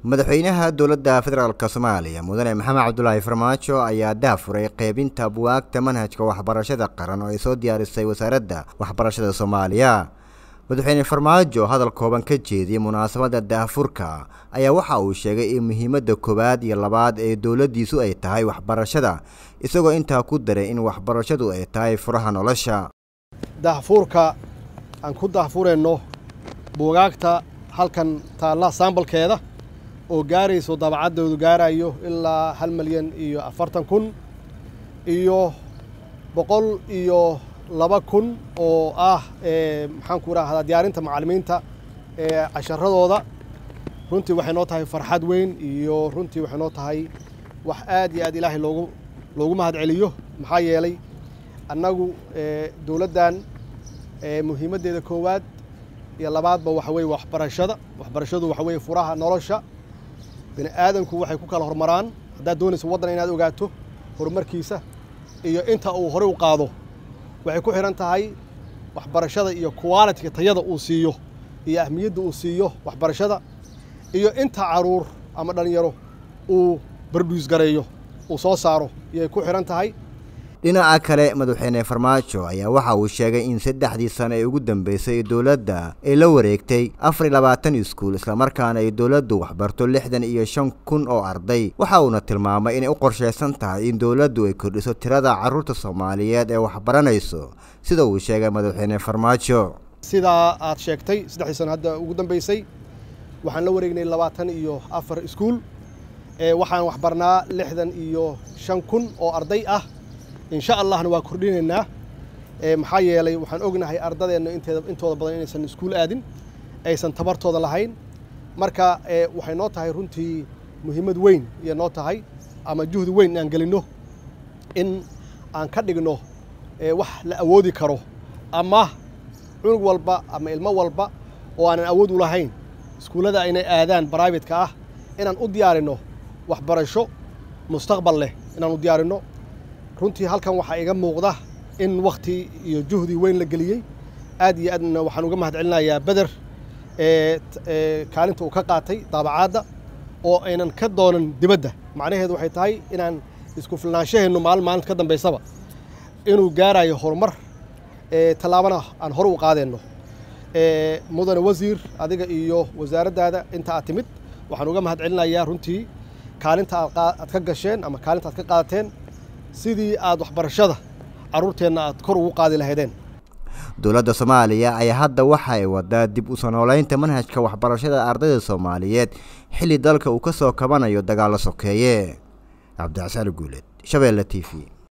madaxweynaha dowladda federaalk soomaaliya mudane maxamed cabdulaahi farmaajo ayaa daafuray qeybinta buwaagta manhajka waxbarashada qaran oo ay soo diyaarisay wasaaradda waxbarashada soomaaliya madaxweyne farmaajo hadal kooban ka jeediyey munaasabadda daafurka ayaa waxa uu sheegay in muhiimadda koowaad iyo labaad ee dowladdiisu ay tahay waxbarashada isagoo intaa ku daray in waxbarashadu ay tahay furaha nolosha daahfuurka aan ku daahfurayno buugaagta halkan taalla saambalkeeda oo gaarayso dabacaddoodu gaarayo ilaa hal milyan iyo afartan kun iyo boqol iyo laba kun oo ah maxaan ku rahdaa diyaarinta macallimiinta ee casharadooda runtii waxay noo tahay farxad weyn iyo runtii waxay noo tahay wax aad iyo aad ilaahay loogu loogu mahad celiyo maxaa yeelay annagu dowladdan muhiimaddeeda koowaad iyo labaadba waxa weeye waxbarashada waxbarashadu waxa weeye furaha nolosha bini aadanku waxay ku kala hormaraan haddaad doonayso waddan inaad ogaato horumarkiisa iyo inta uu horey u qaado waxay ku xidhan tahay waxbarashada iyo qualitiga tayada uu siiyo iyo ahmiyadda uu siiyo waxbarashada iyo inta caruur ama dhallinyaro uu barduus gareeyo uu soo saaro iyay ku xidhan tahay dhinaca kale madaxweyne farmaajo ayaa waxa uu sheegay in saddexdii sano ee ugu dambeysay dowladda ay la wareegtay afar iyo labaatan iskuul islamarkaana ay dowladdu waxbarto lixdan iyo shan kun oo arday waxa uuna tilmaamay inay u qorshaysan tahay in dowladdu ay kordhiso tirada carruurta soomaaliyeed ee waxbaranayso sida uu sheegay madaxweyne farmaajo sidaa aad sheegtay saddexdii sano hadda ugu dambeysay waxaan la wareegnay labaatan iyo afar iskuul waxaan waxbarnaa lixdan iyo shan kun oo arday ah insha allahna waa kordhinaynaa maxaa yeelay waxaan ognahay ardadeenna inteeda intooda badan inaysan iskuul aadin aysan tabartooda lahayn marka waxay noo tahay runtii muhiimad weyn iyo noo tahay ama juhdi weyn inaan gelinno in aan ka dhigno wax la awoodi karo ama cunug walba ama ilmo walba oo aanan awood u lahayn iskuullada inay aadaan bribate-ka ah inaan u diyaarinno waxbarasho mustaqbal leh inaan u diyaarinno runtii halkan waxaa iga muuqda in wakhti iyo juhdi weyn la geliyey aad iyo aadna waxaan uga mahad celinayaa beder kaalinta uu ka qaatay daabacaadda oo aynan ka doonan dibadda macnaheedu waxay tahay inaan isku filnaanshaheennu maalin maalinta ka dambaysaba inuu gaarayo horumar tallaabana aan hore u qaadeenno mudane wasiir adiga iyo wasaaraddaada inta aad timid waxaan uga mahad celinayaa runtii kaalinta aad ka gasheen ama kaalinta aad ka qaadateen sidii aad waxbarashada carruurteenna aad kor ugu qaadi lahaydeen dowladda soomaaliya ayaa hadda waxa ay wadaa dib u sanooleynta manhajka waxbarashada ardayda soomaaliyeed xilli dalka uu ka soo kabanayo dagaallo sokeeye cabdicasaan guuleed shabeelle t v